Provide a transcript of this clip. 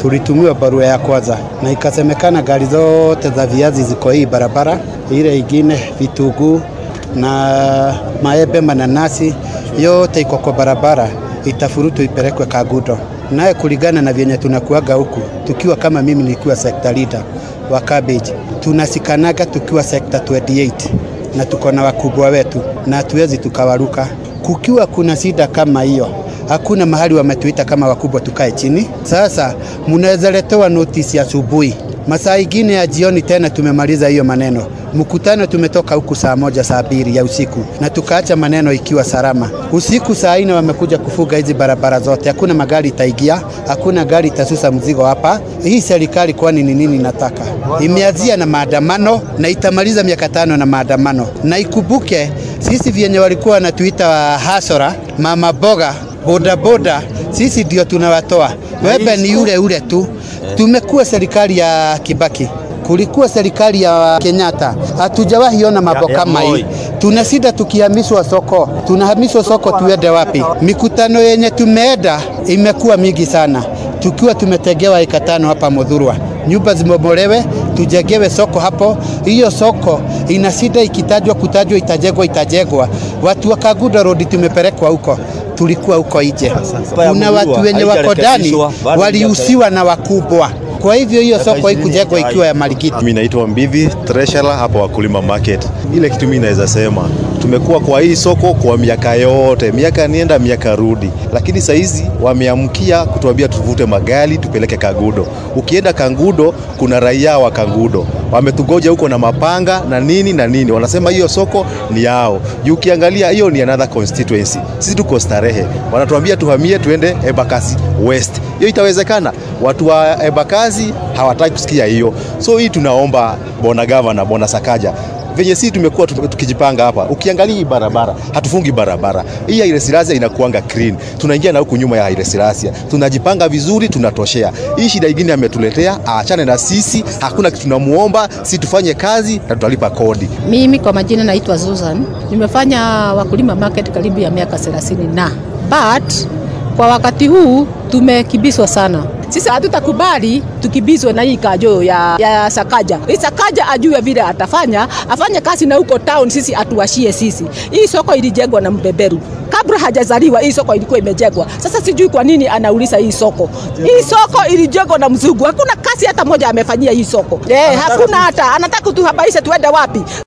tulitumiwa barua ya kwanza na ikasemekana gari zote za viazi ziko hii barabara, ile ingine vitunguu na maembe, mananasi yote iko kwa barabara, itafurutu ipelekwe Kagudo. Naye kulingana na vyenye tunakuaga huku, tukiwa kama mimi nilikuwa sector leader wa cabbage, tunasikanaga tukiwa sector 28 na tuko na wakubwa wetu na hatuwezi tukawaruka. Kukiwa kuna shida kama hiyo, hakuna mahali wametuita kama wakubwa tukae chini. Sasa mnaweza letewa notisi asubuhi, masaa ingine ya jioni tena tumemaliza hiyo maneno. Mkutano tumetoka huku saa moja saa mbili ya usiku na tukaacha maneno ikiwa salama. Usiku saa nne wamekuja kufuga hizi barabara zote, hakuna magari itaingia, hakuna gari itasusa mzigo hapa. Hii serikali kwani ni nini nataka? Imeanzia na maandamano na itamaliza miaka tano na maandamano, na ikumbuke sisi vyenye walikuwa wanatuita hasora, mama boga, bodaboda, sisi ndio tunawatoa. Wembe ni ule ule tu. Tumekuwa serikali ya Kibaki kulikuwa serikali ya Kenyatta, hatujawahi ona mambo kama hii. Tuna shida tukihamishwa soko, tunahamishwa soko, tuende wapi? Mikutano yenye tumeenda imekuwa mingi sana, tukiwa tumetegewa eka tano hapa Mudhurwa, nyumba zimebomolewe, tujengewe soko hapo. Hiyo soko ina shida, ikitajwa kutajwa, itajengwa itajengwa. Watu wa Kagudo Road tumepelekwa huko tulikuwa huko nje. Kuna watu wenye wako ndani waliusiwa na wakubwa kwa hivyo hiyo soko haikujengwa ikiwa ya Marikiti. Mimi naitwa Mbivi Treasurer hapa Wakulima Market. Ile kitu mimi naweza sema tumekuwa kwa hii soko kwa miaka yote, miaka nienda miaka rudi, lakini saizi wameamkia kutuambia tuvute magari tupeleke Kangudo. Ukienda Kangudo kuna raia wa Kangudo wametugoja huko na mapanga na nini na nini, wanasema hiyo soko ni yao. Juu ukiangalia hiyo ni another constituency, sisi tuko Starehe, wanatuambia tuhamie tuende Embakasi West. Hiyo itawezekana? Watu wa Embakasi hawataki kusikia hiyo, so hii tunaomba bona gavana, bona Sakaja venye sisi tumekuwa tukijipanga hapa, ukiangalia hii barabara hatufungi barabara hii ya Haile Selassie inakuanga clean, tunaingia na huku nyuma ya Haile Selassie, tunajipanga vizuri, tunatoshea. Hii shida ingine ametuletea, aachane na sisi, hakuna kitu tunamuomba, si tufanye kazi na tutalipa kodi. Mimi kwa majina naitwa Susan, nimefanya Wakulima Market karibu ya miaka 30 na but kwa wakati huu tumekibiswa sana. Sisi hatutakubali tukibizwe na hii kajo ya, ya Sakaja. Hii Sakaja ajue vile atafanya, afanye kazi na huko town, sisi atuwashie sisi. Hii soko ilijengwa na mbeberu kabla hajazaliwa, hii soko ilikuwa imejengwa. Sasa sijui kwa nini anauliza hii soko. Hii soko ilijengwa na mzungu, hakuna kazi hata moja amefanyia hii soko. Eh, hakuna hata, anataka tuhabaishe tuende wapi?